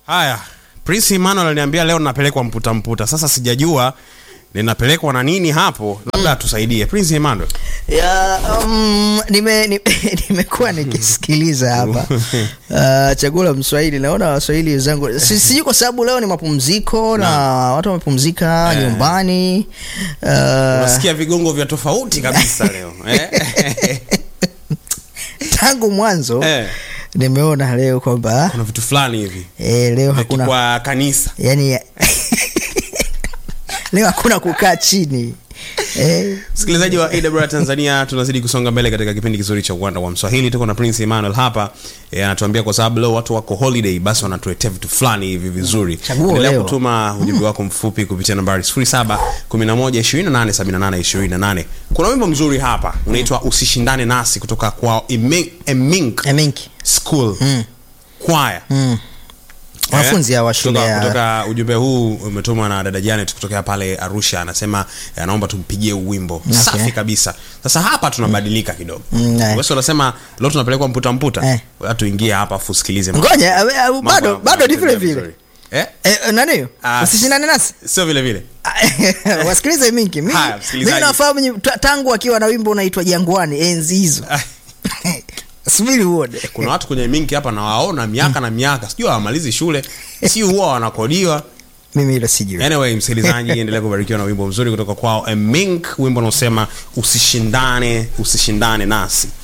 haya prince emmanuel aliniambia leo napelekwa mputa mputa sasa sijajua ninapelekwa na nini hapo labda atusaidie prince emmanuel ya um, nime ni- nimekuwa nikisikiliza hapa uh, chaguo la mswahili naona waswahili wenzangu si- sijui kwa sababu leo ni mapumziko na watu wamepumzika Eh. nyumbani uh, unasikia vigongo vya tofauti kabisa leo eh? tangu mwanzo Eh. nimeona leo kwamba kuna vitu fulani hivi eh, leo hakuna kwa kanisa yani leo hakuna kukaa chini eh, msikilizaji wa awr tanzania tunazidi kusonga mbele katika kipindi kizuri cha uwanda wa mswahili tuko na prince emmanuel hapa Eh, anatuambia kwa sababu leo watu wako holiday basi wanatuletea vitu fulani hivi vizuri Chaguo endelea leo. kutuma ujumbe wako mfupi kupitia nambari 0711287828 kuna wimbo mzuri hapa unaitwa usishindane nasi kutoka kwa Emink- emink Eminki. school kwaya Mm. wanafunzi hawa shule kutoka, ya kutoka ujumbe huu umetumwa na dada janet kutokea pale arusha anasema eh, anaomba tumpigie huu wimbo Okay. safi kabisa sasa hapa tunabadilika kidogo Mm, eh. wesi unasema leo tunapelekwa mputa mputa Eh. Ngoja tuingie hapa afu usikilize ngoja eh, eh, Mambo bado yangu bado ni vile yanaendelea vile vizuri. eh? Eh, eh, nani hiyo Ah, usishindane nasi sio vile vile wasikilize mingi Mi- Haya, msikilizaji. mimi nafahamu nyi- ta- tangu akiwa na wimbo unaitwa jangwani enzi hizo subiri uone kuna watu kwenye mingi hapa nawaona miaka na miaka sijui hawamalizi shule si huwa wanakodiwa mimi hilo sijui anyway msikilizaji endelea kubarikiwa na wimbo mzuri kutoka kwao mink wimbo unaosema usishindane usishindane nasi